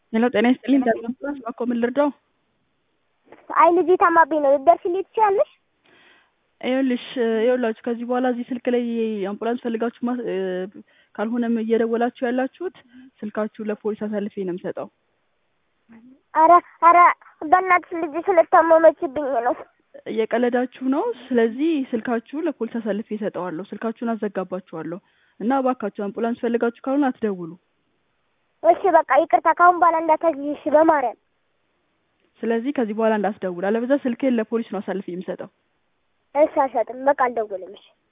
ሄሎ ጤና ይስጥልኝ ዳግማስ ባኮ ምን ልርዳው? አይ ልጄ ታማብኝ ነው ልትደርሽልኝ ትችያለሽ? ይኸውልሽ ይኸውላችሁ ከዚህ በኋላ እዚህ ስልክ ላይ አምቡላንስ ፈልጋችሁ ማ- እ፣ ካልሆነም እየደወላችሁ ያላችሁት ስልካችሁ ለፖሊስ አሳልፌ ነው የምሰጠው። አረ አረ በእናትሽ ልጅ ስለታመመችብኝ ነው። እየቀለዳችሁ ነው። ስለዚህ ስልካችሁ ለፖሊስ አሳልፌ እሰጠዋለሁ። ስልካችሁን አዘጋባችኋለሁ እና እባካችሁ አምቡላንስ ፈልጋችሁ ካልሆነ አትደውሉ። እሺ በቃ ይቅርታ፣ ካሁን በኋላ እንዳታግዢ እሺ፣ በማርያም ስለዚህ ከዚህ በኋላ እንዳትደውል፣ አለበዛ ስልኬን ለፖሊስ ነው አሳልፌ የምሰጠው። እሺ፣ አልሰጥም። በቃ አልደውልም። እሺ